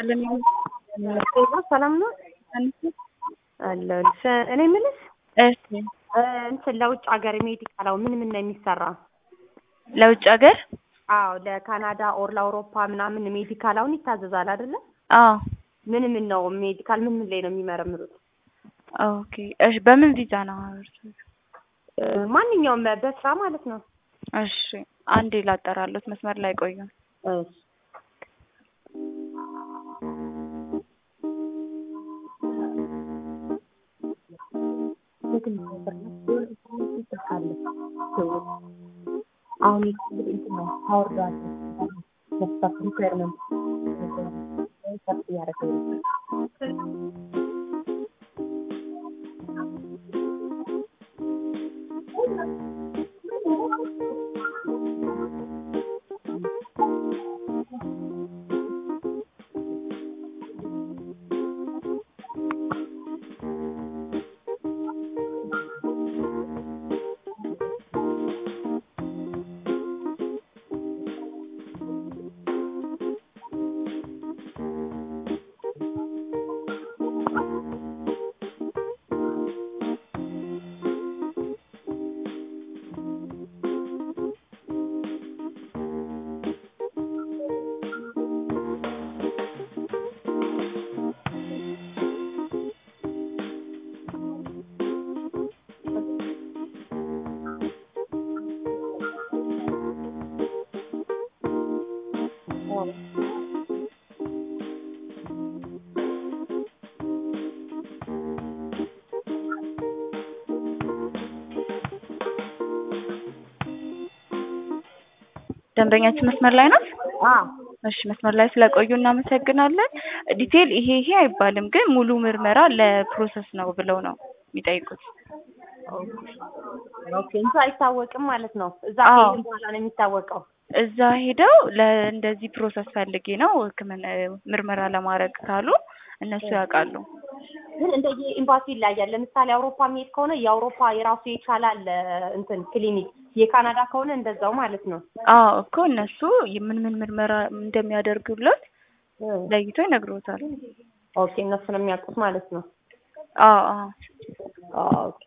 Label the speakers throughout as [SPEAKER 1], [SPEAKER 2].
[SPEAKER 1] ይስጥልን።
[SPEAKER 2] ሰላም ነው አለሁ። እኔ የምልሽ
[SPEAKER 1] እሺ፣
[SPEAKER 2] እንትን ለውጭ ሀገር ሜዲካል አሁን ምን ምን ነው የሚሰራ?
[SPEAKER 1] ለውጭ ሀገር
[SPEAKER 2] አዎ ለካናዳ ኦር ለአውሮፓ ምናምን ሜዲካል አሁን ይታዘዛል አይደለ?
[SPEAKER 1] አዎ።
[SPEAKER 2] ምን ምን ነው ሜዲካል ምን ምን ላይ ነው የሚመረምሩት?
[SPEAKER 1] ኦኬ። እሺ፣ በምን ቪዛ ነው?
[SPEAKER 2] ማንኛውም በስራ ማለት ነው።
[SPEAKER 1] እሺ፣ አንዴ ላጠራሉት፣ መስመር ላይ ቆዩ።
[SPEAKER 2] እሺ አሁን እንትን ነው ታወርዷል መስፋት ሪኳየርመንት ሰፍ እያደረገ ነው።
[SPEAKER 1] ደንበኛችን መስመር ላይ ናት?
[SPEAKER 2] አዎ
[SPEAKER 1] እሺ፣ መስመር ላይ ስለቆዩ እናመሰግናለን። ዲቴል ይሄ ይሄ አይባልም፣ ግን ሙሉ ምርመራ ለፕሮሰስ ነው ብለው ነው የሚጠይቁት።
[SPEAKER 2] ኦኬ እንጂ አይታወቅም ማለት ነው። እዛ
[SPEAKER 1] አዎ።
[SPEAKER 2] ከሄድን በኋላ ነው የሚታወቀው።
[SPEAKER 1] እዛ ሄደው ለእንደዚህ ፕሮሰስ ፈልጌ ነው ሕክምና ምርመራ ለማድረግ ካሉ እነሱ ያውቃሉ።
[SPEAKER 2] ግን እንደየ ኤምባሲ ይለያያል። ለምሳሌ አውሮፓ የሚሄድ ከሆነ የአውሮፓ የራሱ የቻላል እንትን ክሊኒክ፣ የካናዳ ከሆነ እንደዛው ማለት ነው።
[SPEAKER 1] አዎ እኮ እነሱ ምን ምን ምርመራ እንደሚያደርጉለት ለይቶ ይነግሮታል።
[SPEAKER 2] ኦኬ እነሱ ነው የሚያውቁት ማለት ነው።
[SPEAKER 1] አዎ አዎ።
[SPEAKER 2] ኦኬ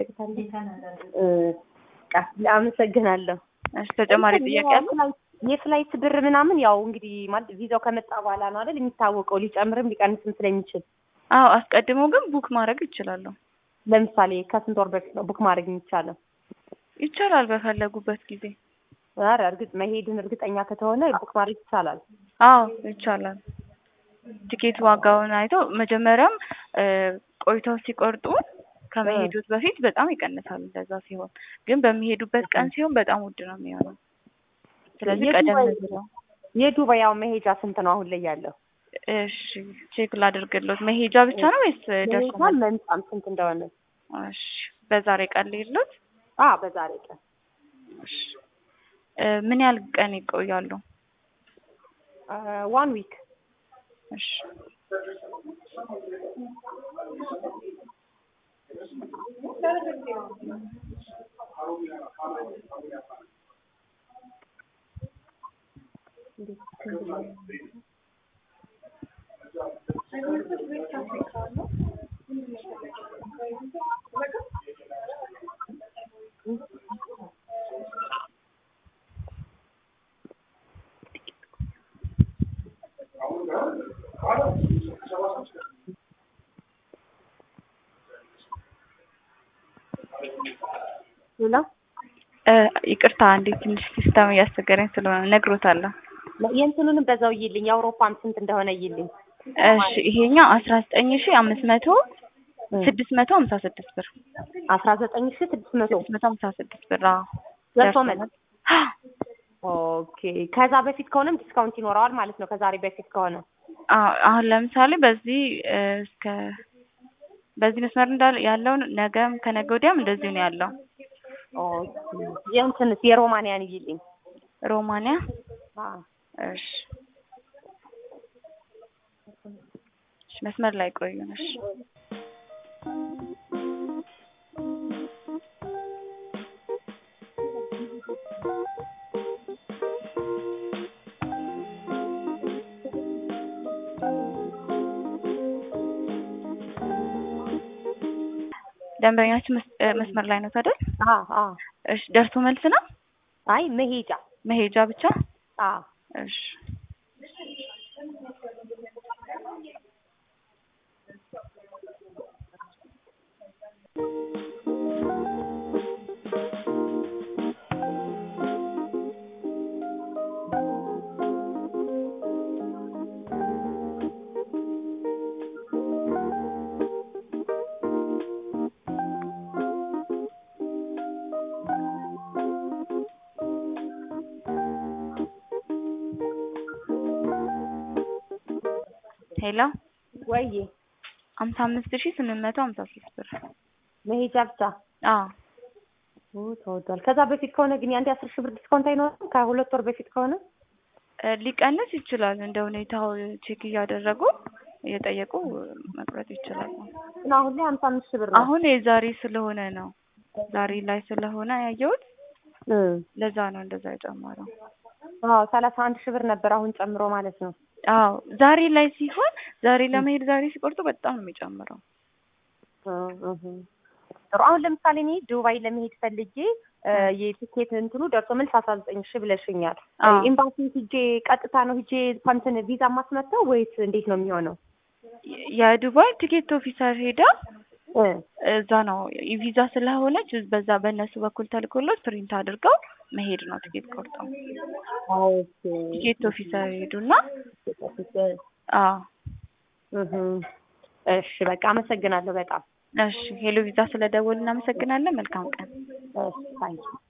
[SPEAKER 2] አመሰግናለሁ።
[SPEAKER 1] እሺ ተጨማሪ ጥያቄ አለ?
[SPEAKER 2] የፍላይት- የፍላይት ብር ምናምን ያው እንግዲህ ማለት ቪዛው ከመጣ በኋላ ነው አይደል የሚታወቀው፣ ሊጨምርም ሊቀንስም ስለሚችል።
[SPEAKER 1] አዎ አስቀድመው ግን ቡክ ማድረግ ይችላሉ።
[SPEAKER 2] ለምሳሌ ከስንት ወር በፊት ነው ቡክ ማድረግ የሚቻለው?
[SPEAKER 1] ይቻላል በፈለጉበት ጊዜ።
[SPEAKER 2] ኧረ እርግጥ መሄድን እርግጠኛ ከተሆነ ቡክ ማድረግ ይቻላል።
[SPEAKER 1] አዎ ይቻላል። ቲኬት ዋጋውን አይተው መጀመሪያም እ ቆይተው ሲቆርጡ ከመሄዱት በፊት በጣም ይቀንሳል። እንደዛ ሲሆን ግን በሚሄዱበት ቀን ሲሆን በጣም ውድ ነው የሚሆነው። ስለዚህ ቀደም
[SPEAKER 2] የዱባይ-
[SPEAKER 1] ብለው
[SPEAKER 2] የዱባይ ያው መሄጃ ስንት ነው አሁን ላይ ያለው?
[SPEAKER 1] እሺ ቼክ ላድርግሎት። መሄጃ ብቻ ነው ወይስ ደርሶ
[SPEAKER 2] መሄጃም መምጣም ስንት እንደሆነ?
[SPEAKER 1] እሺ በዛሬ ቀን ልሄድሎት?
[SPEAKER 2] አ በዛሬ ቀን
[SPEAKER 1] እሺ እ ምን ያህል ቀን ይቆያሉ?
[SPEAKER 2] ዋን ዊክ
[SPEAKER 1] እሺ
[SPEAKER 2] ሌላ
[SPEAKER 1] እ ይቅርታ አንዴ ትንሽ ሲስተም እያስቸገረኝ ስለሆነ እነግሮታለሁ።
[SPEAKER 2] የእንትኑንም በዛው ይልኝ የአውሮፓም ስንት እንደሆነ ይልኝ።
[SPEAKER 1] እሺ ይሄኛው አስራ ዘጠኝ ሺ አምስት መቶ ስድስት መቶ ሀምሳ ስድስት ብር
[SPEAKER 2] አስራ ዘጠኝ ሺ ስድስት መቶ
[SPEAKER 1] ስድስት መቶ ሀምሳ ስድስት ብር አዎ
[SPEAKER 2] ደርሶ
[SPEAKER 1] ደርሶ
[SPEAKER 2] መልስ። ኦኬ ከዛ በፊት ከሆነም ዲስካውንት ይኖረዋል ማለት ነው። ከዛሬ በፊት ከሆነ
[SPEAKER 1] አዎ አሁን ለምሳሌ በዚህ እ እስከ በዚህ መስመር እንዳለ ያለውን ነገም ከነገ ወዲያም እንደዚሁ ነው ያለው።
[SPEAKER 2] ኦኬ የእንትንስ የሮማንያን ይልኝ።
[SPEAKER 1] ሮማንያ
[SPEAKER 2] አ
[SPEAKER 1] እሺ እሺ መስመር ላይ ቆዩ ነሽ ደንበኛችን መስ- እ፣ መስመር ላይ ነው አይደል?
[SPEAKER 2] አ አ
[SPEAKER 1] እሺ ደርሶ መልስ ነው
[SPEAKER 2] አይ መሄጃ
[SPEAKER 1] መሄጃ ብቻ?
[SPEAKER 2] አ
[SPEAKER 1] እሺ ሄሎ
[SPEAKER 2] ወይ
[SPEAKER 1] ሀምሳ አምስት ሺህ ስምንት መቶ ሀምሳ ሶስት ብር
[SPEAKER 2] መሄጃ ብቻ
[SPEAKER 1] አዎ
[SPEAKER 2] ኦ ተወዷል። ከዛ በፊት ከሆነ ግን የአንድ አስር ሺህ ብር ዲስካውንት አይኖርም? ከሁለት ወር በፊት ከሆነ
[SPEAKER 1] እ፣ ሊቀንስ ይችላል እንደ ሁኔታው ቼክ እያደረጉ እየጠየቁ መቁረጥ ይችላሉ።
[SPEAKER 2] እና አሁን ላይ ሀምሳ አምስት ሺህ ብር ነው።
[SPEAKER 1] አሁን የዛሬ ስለሆነ ነው ዛሬ ላይ ስለሆነ ያየሁት
[SPEAKER 2] እ
[SPEAKER 1] ለዛ ነው እንደዛ የጨመረው።
[SPEAKER 2] አዎ ሰላሳ አንድ ሺህ ብር ነበር አሁን ጨምሮ ማለት ነው።
[SPEAKER 1] አዎ ዛሬ ላይ ሲሆን ዛሬ ለመሄድ ዛሬ ሲቆርጡ በጣም ነው የሚጨምረው።
[SPEAKER 2] እ እህ ጥሩ። አሁን ለምሳሌ እኔ ዱባይ ለመሄድ ፈልጌ እ የቲኬት እንትኑ ደርሶ መልስ አስራ ዘጠኝ ሺህ ብለሽኛል።
[SPEAKER 1] አዎ
[SPEAKER 2] ኤምባሲ ሂጄ ቀጥታ ነው ሂጄ እንትን ቪዛ ማስመጣው ወይስ እንዴት ነው የሚሆነው?
[SPEAKER 1] የ- የዱባይ ቲኬት ኦፊሰር ሄዳ
[SPEAKER 2] እ
[SPEAKER 1] እዛ ነው ቪዛ ስለሆነች በዛ በእነሱ በኩል ተልኮሎች ፕሪንት አድርገው መሄድ ነው ቲኬት ቆርጠው
[SPEAKER 2] ኦኬ
[SPEAKER 1] ቲኬት ኦፊሰር ሄዱና አዎ
[SPEAKER 2] እህ እሺ በቃ አመሰግናለሁ በጣም
[SPEAKER 1] እሺ ሄሎ ቪዛ ስለደወሉ እናመሰግናለን መልካም ቀን
[SPEAKER 2] እሺ ታንኪ